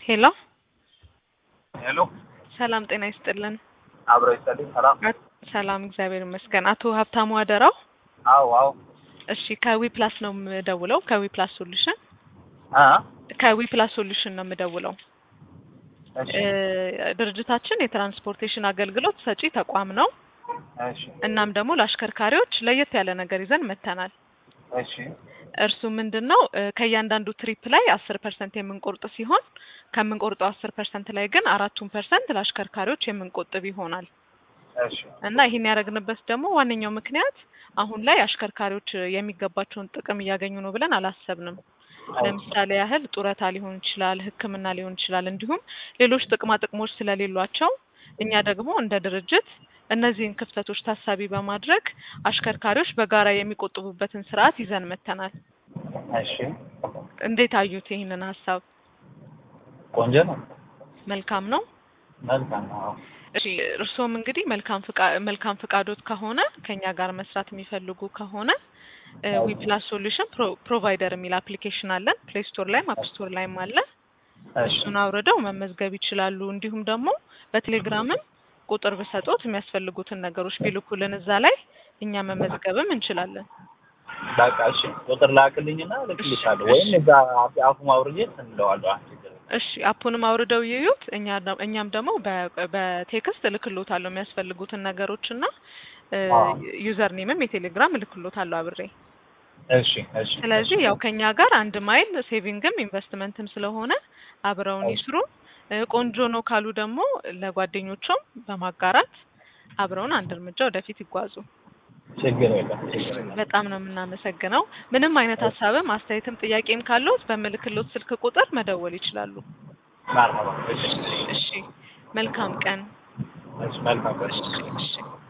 ሄሎ ሄሎ ሰላም ጤና ይስጥልን። አብሮ ይስጥልኝ። ሰላም። አት- ሰላም እግዚአብሔር ይመስገን። አቶ ሀብታሙ አደራው። አዎ አዎ። እሺ ከዊ ፕላስ ነው የምደውለው። ከዊ ፕላስ ሶሉሽን አ ከዊ ፕላስ ሶሉሽን ነው የምደውለው። እሺ እ፣ ድርጅታችን የትራንስፖርቴሽን አገልግሎት ሰጪ ተቋም ነው። እሺ እናም ደግሞ ለአሽከርካሪዎች ለየት ያለ ነገር ይዘን መጥተናል። እሺ እርሱ ምንድን ነው እ፣ ከእያንዳንዱ ትሪፕ ላይ አስር ፐርሰንት የምንቆርጥ ሲሆን ከምንቆርጠው አስር ፐርሰንት ላይ ግን አራቱን ፐርሰንት ለአሽከርካሪዎች የምንቆጥብ ይሆናል እሺ እና ይህን ያደረግንበት ደግሞ ዋነኛው ምክንያት አሁን ላይ አሽከርካሪዎች የሚገባቸውን ጥቅም እያገኙ ነው ብለን አላሰብንም። ለምሳሌ ያህል ጡረታ ሊሆን ይችላል፣ ሕክምና ሊሆን ይችላል፣ እንዲሁም ሌሎች ጥቅማ ጥቅሞች ስለሌሏቸው እኛ ደግሞ እንደ ድርጅት እነዚህን ክፍተቶች ታሳቢ በማድረግ አሽከርካሪዎች በጋራ የሚቆጥቡበትን ስርዓት ይዘን መጥተናል። እሺ እንዴት አዩት ይህንን ሀሳብ? ቆንጆ ነው። መልካም ነው። መልካም ነው። አዎ። እሺ እርስዎም እንግዲህ መልካም ፍቃ መልካም ፍቃዶት ከሆነ ከኛ ጋር መስራት የሚፈልጉ ከሆነ ዊፕላስ ሶሉሽን ፕሮቫይደር የሚል አፕሊኬሽን አለን። ፕሌይ ስቶር ላይም አፕ ስቶር ላይም አለ። እሺ እሱን አውርደው መመዝገብ ይችላሉ። እንዲሁም ደግሞ በቴሌግራምም ቁጥር ብሰጦት የሚያስፈልጉትን ነገሮች ቢልኩልን እዛ ላይ እኛ መመዝገብም እንችላለን። በቃ እሺ፣ ቁጥር ላክልኝና ልክልሻለሁ። ወይም እዛ አፉ ማውርጄ እንለዋለሁ። አንቺ እሺ አፑንም አውርደው ይዩት። እኛ ደ- እኛም ደግሞ በ- በቴክስት እልክሎታለሁ የሚያስፈልጉትን ነገሮች እና አዎ። ዩዘር ኔምም የቴሌግራም እልክሎታለሁ አብሬ። እሺ እሺ። ስለዚህ ያው ከኛ ጋር አንድ ማይል ሴቪንግም ኢንቨስትመንትም ስለሆነ አብረውን እሺ። ይስሩ። እ፣ ቆንጆ ነው ካሉ ደግሞ ለጓደኞቹም በማጋራት አብረውን አንድ እርምጃ ወደፊት ይጓዙ። ችግር የለም ችግር የለም። በጣም ነው የምናመሰግነው። ምንም አይነት ሀሳብም አስተያየትም ጥያቄም ካለዎት በምልክሎት ስልክ ቁጥር መደወል ይችላሉ። መርሀባ። እሺ እሺ መልካም ቀን። እሺ፣ መልካም ቀን። እሺ